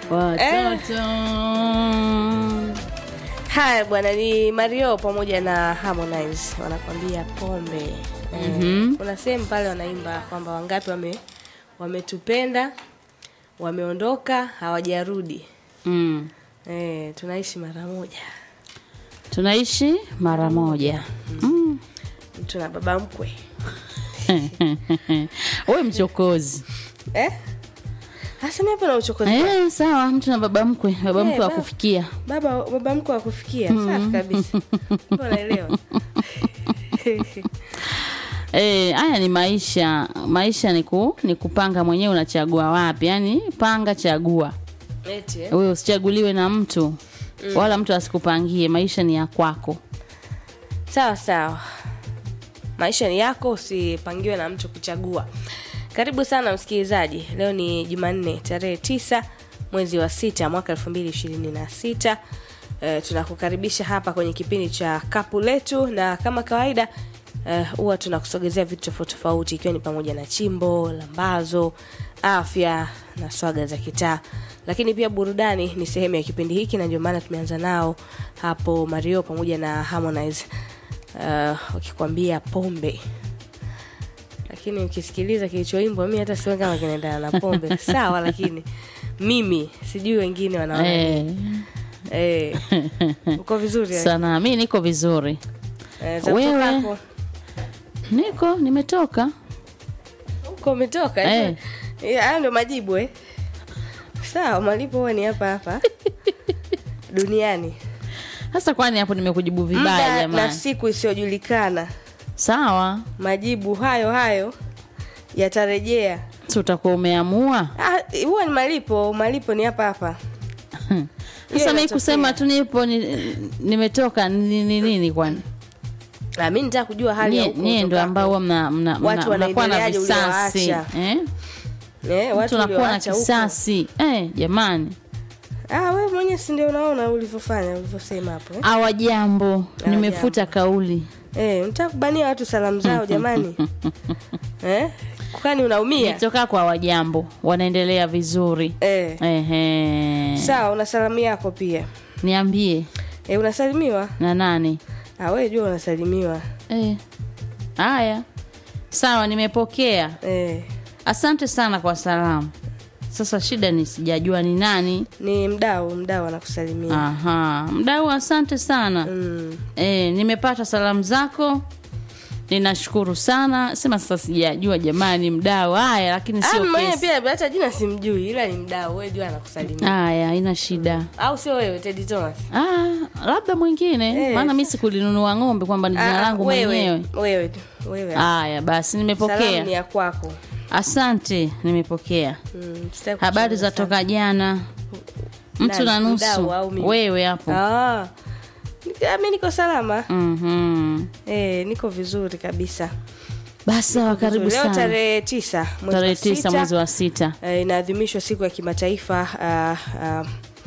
watoto Haya bwana, ni Mario pamoja na Harmonize wanakwambia pombe. Eh, Kuna sehemu pale wanaimba kwamba wangapi wame wametupenda wameondoka hawajarudi. mm. Eh, tunaishi mara moja. tunaishi mara moja mm. Mtu na baba mkwe. we mchokozi Eh? Hasa mimi hapa na uchokozi. eh, sawa mtu na baba mkwe baba Eh, mkwe wa baba. kufikia Baba baba mkwe wa kufikia. Safi kabisa. Unaelewa? Eh, haya ni maisha maisha ni, ku, ni kupanga mwenyewe unachagua wapi yaani panga chagua Eti. eh? wewe usichaguliwe na mtu wala mtu asikupangie maisha ni ya kwako Sawa sawa, maisha ni yako, usipangiwe na mtu kuchagua. Karibu sana msikilizaji, leo ni Jumanne tarehe tisa mwezi wa sita mwaka elfu mbili ishirini na sita. E, tunakukaribisha hapa kwenye kipindi cha kapu letu, na kama kawaida eh, huwa tunakusogezea vitu tofauti tofauti, ikiwa ni pamoja na chimbo, lambazo, afya na swaga za kitaa, lakini pia burudani ni sehemu ya kipindi hiki, na ndio maana tumeanza nao hapo Mario pamoja na Harmonize uh, wakikwambia pombe lakini ukisikiliza kilichoimbwa mi hata sioni kama kinaendana na pombe sawa lakini mimi sijui wengine wanaona eh, eh, uko vizuri eh? sana mi niko vizuri Eh, za Wewe? kutokako. niko nimetoka uko umetoka Eh. eh. Eh, hayo ndio majibu eh sawa malipo huwa ni hapa hapa duniani sasa kwani hapo nimekujibu vibaya muda na jamani siku isiyojulikana sawa majibu hayo hayo yatarejea si utakuwa umeamua Ah, huwa ni malipo malipo ni hapa hapa Hiyo sasa mi inatokea. kusema tu nipo ni, nimetoka ni ni nini kwani Ah, mi nitaka kujua hali ya Nyie- huko nyie ndo utokako. ambao huwa mna- mna- Watu mna- mnakuwa na wanaendeleaje visasi uliowaacha? eh? eh, watu tunakuwa na ulioacha huko. kisasi eh, jamani Ah, wewe mwenyewe si ndio unaona ulivyofanya ulivyosema hapo eh? awa jambo nimefuta kauli Eh, unataka kubania watu salamu zao jamani eh? kwani unaumia nitoka kwa wajambo wanaendelea vizuri eh. Ehe. sawa una salamu yako pia niambie eh, unasalimiwa na nani ah, wewe jua unasalimiwa Eh. haya sawa nimepokea eh. asante sana kwa salamu sasa shida ni sijajua ni nani ni mdau mdau anakusalimia aha mdau asante sana mm. e, nimepata salamu zako ninashukuru sana sema sasa sijajua jamani mdau haya lakini Ah, sio mwenyewe kesi pia hata jina simjui ila ni mdau wewe jua anakusalimia haya haina shida au sio wewe Teddy Thomas ah, labda mwingine Eh, maana mi sikulinunua ng'ombe kwamba ni jina Ah, langu wewe, mwenyewe wewe tu, wewe haya basi salamu ni nimepokea ya kwako asante nimepokea mm, sitaki habari kuchunguza za toka jana mtu Nani, na mdau nusu au mimi? wewe hapo Ah. Ah, mi niko salama Mhm. eh, niko vizuri kabisa basi sawa karibu leo sana tarehe tisa mwezi tarehe wa tisa sita, mwezi wa sita eh, inaadhimishwa siku ya kimataifa uh, uh,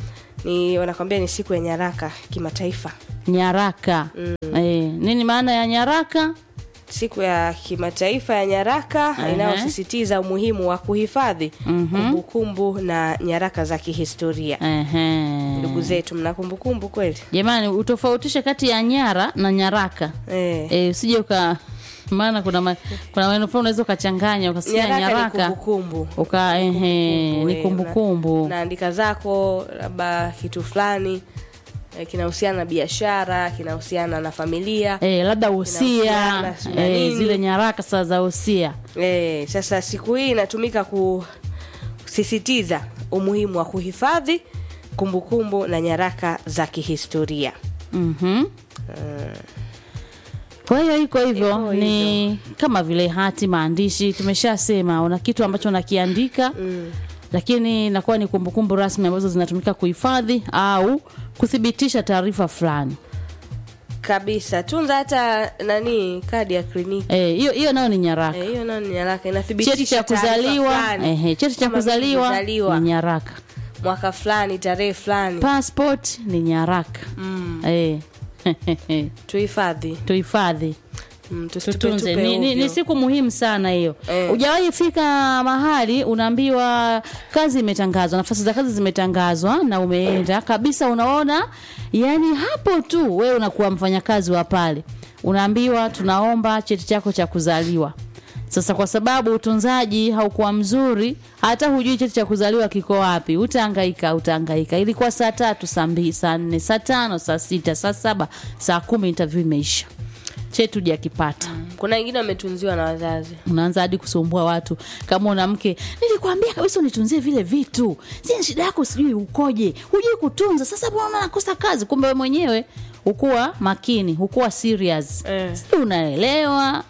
ni wanakwambia ni siku ya nyaraka kimataifa nyaraka eh, nini maana ya nyaraka siku ya kimataifa ya nyaraka Ehe. inayosisitiza umuhimu wa kuhifadhi kumbukumbu na nyaraka za kihistoria Ehe. ndugu zetu mna kumbukumbu kweli jamani utofautishe kati ya nyara na nyaraka eh. eh, usije uka maana kuna ma, kuna maneno fulani unaweza ukachanganya ukasikia nyaraka, nyaraka, ni kumbukumbu uka ehe, Kumbukumbu, ni eh, kumbukumbu una- unaandika zako labda kitu fulani eh, kinahusiana na biashara kinahusiana na familia eh, labda usia Kinahusiana, sijui na eh, nini. zile nyaraka saa za usia eh, sasa siku hii inatumika kusisitiza umuhimu wa kuhifadhi kumbukumbu na nyaraka za kihistoria Mhm. kwa hiyo iko hivyo Iko ni kama vile hati maandishi tumeshasema una kitu ambacho unakiandika mm. lakini inakuwa ni kumbukumbu rasmi ambazo zinatumika kuhifadhi au kuthibitisha taarifa fulani kabisa tunza hata nani kadi ya kliniki Eh, hiyo hiyo nayo ni nyaraka Eh, hiyo nayo ni nyaraka cheti inathibitisha cha taarifa kuzaliwa fulani. ehe, cheti cha Kama vile kuzaliwa kuzaliwa. ni nyaraka mwaka fulani tarehe fulani passport ni nyaraka mm. eh. tuhifadhi tuhifadhi mm, tusitupe tutunze tupe ni, ni, ni ovyo. siku muhimu sana hiyo Eh. hujawahi fika mahali unaambiwa kazi imetangazwa nafasi za kazi zimetangazwa na umeenda kabisa unaona yani hapo tu wewe unakuwa mfanyakazi wa pale unaambiwa tunaomba cheti chako cha kuzaliwa sasa kwa sababu utunzaji haukuwa mzuri hata hujui cheti cha kuzaliwa kiko wapi utahangaika utahangaika ilikuwa saa tatu saa mbili saa nne saa tano saa sita saa saba saa kumi interview imeisha cheti hujakipata kuna wengine wametunziwa na wazazi unaanza hadi kusumbua watu kama una mke nilikwambia kabisa unitunzie vile vitu si shida yako sijui ukoje hujui kutunza sasa mbona nakosa kazi kumbe we mwenyewe hukuwa makini hukuwa serious Eh. si unaelewa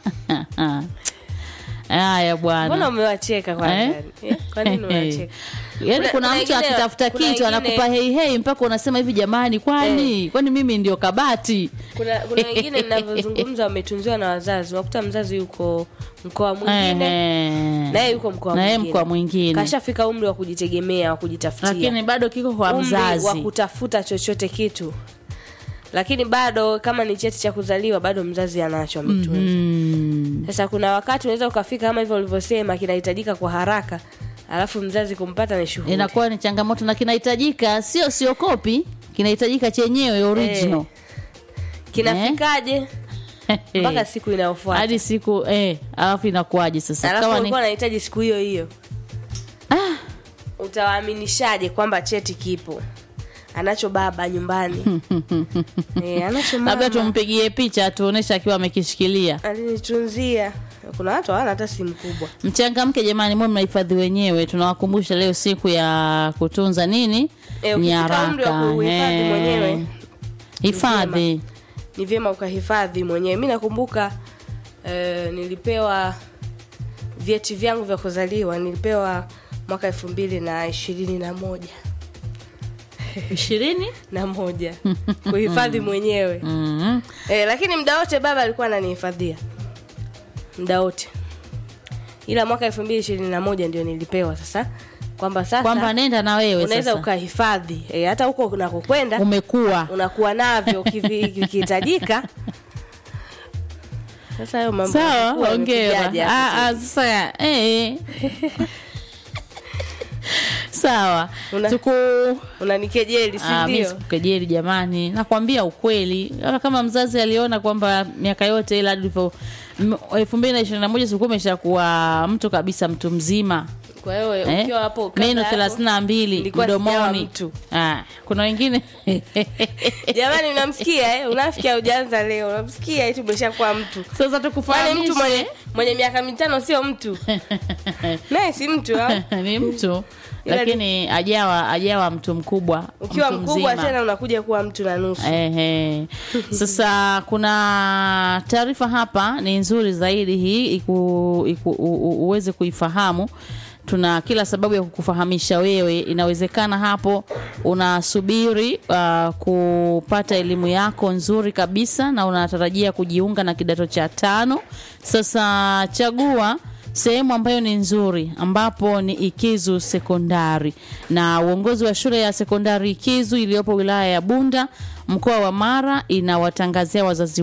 haya mbona bwana umewacheka kwanza Eh? Eh, kwa nini umewacheka yaani Kuna- kuna, kuna mtu wengine- akitafuta kuna kitu wengine- anakupa hei hei mpaka unasema hivi jamani kwani kwani mimi ndio kabati kuna kuna wengine ninavyozungumza wametunziwa na wazazi unakuta mzazi yuko mkoa mwingine Ehe. naye yuko mkoa Na yeye mwingine. mkoa mwingine. kashafika umri wa kujitegemea wa kujitafutia lakini bado kiko kwa umri wa mzazi kutafuta chochote kitu lakini bado kama ni cheti cha kuzaliwa bado mzazi anacho ametunza mm. sasa kuna wakati unaweza ukafika kama hivyo ulivyosema kinahitajika kwa haraka alafu mzazi kumpata ni shughuli inakuwa ni changamoto na kinahitajika sio sio kopi kinahitajika chenyewe original kinafikaje mpaka siku inayofuata hadi siku eh, alafu inakuwaje sasa alafu kama ni ulikuwa unahitaji siku hiyo hiyo ah, utawaaminishaje kwamba cheti kipo anacho baba nyumbani e, anacho labda mama tumpigie picha tuoneshe akiwa amekishikilia alinitunzia kuna watu hawana hata simu kubwa mchangamke jamani mwe mnahifadhi wenyewe tunawakumbusha leo siku ya kutunza nini Eh, ukifika umri wa kuhifadhi Eh, mwenyewe, hifadhi ni vyema ukahifadhi mwenyewe mi nakumbuka eh, nilipewa vyeti vyangu vya kuzaliwa nilipewa mwaka elfu mbili na ishirini na moja ishirini na moja kuhifadhi mwenyewe mm. e, lakini muda wote baba alikuwa ananihifadhia muda wote ila mwaka elfu mbili ishirini na moja ndio nilipewa sasa kwamba sasa kwamba nenda na wewe unaweza sasa ukahifadhi e, hata huko unakokwenda umekuwa unakuwa navyo ukivi- vikihitajika sasa hayo mambo sawa yamekuwa ongera yamekujaje hapo Ah, ah, sasa eh. sawa Una- tuku unanikejeli si Ah, mi ndio sikukejeli jamani nakwambia ukweli Hata kama mzazi aliona kwamba miaka yote ila ilivyo elfu mbili na ishirini na moja sikuwa umeshakuwa mtu kabisa mtu mzima kwa hiyo eh? ukiwa hapo kabla meno hapo- thelathini na mbili nilikuwa sijawa mdomoni mtu. ah, kuna wengine jamani unamsikia eh? unafikia ujaanza leo unamsikia eti umeshakuwa mtu sasa Kwani tukufahamishe mtu mwenye, mwenye miaka mitano sio mtu naye si mtu au? ni mtu Ila lakini ajawa ajawa mtu mkubwa ukiwa mtu mkubwa mzima. tena unakuja kuwa mtu na nusu Ehe. Sasa kuna taarifa hapa ni nzuri zaidi hii iku, iku, u, u, uweze kuifahamu. Tuna kila sababu ya kukufahamisha wewe. Inawezekana hapo unasubiri uh, kupata elimu yako nzuri kabisa na unatarajia kujiunga na kidato cha tano. Sasa chagua sehemu ambayo ni nzuri ambapo ni Ikizu Sekondari, na uongozi wa shule ya sekondari Ikizu iliyopo wilaya ya Bunda mkoa wa Mara inawatangazia wazazi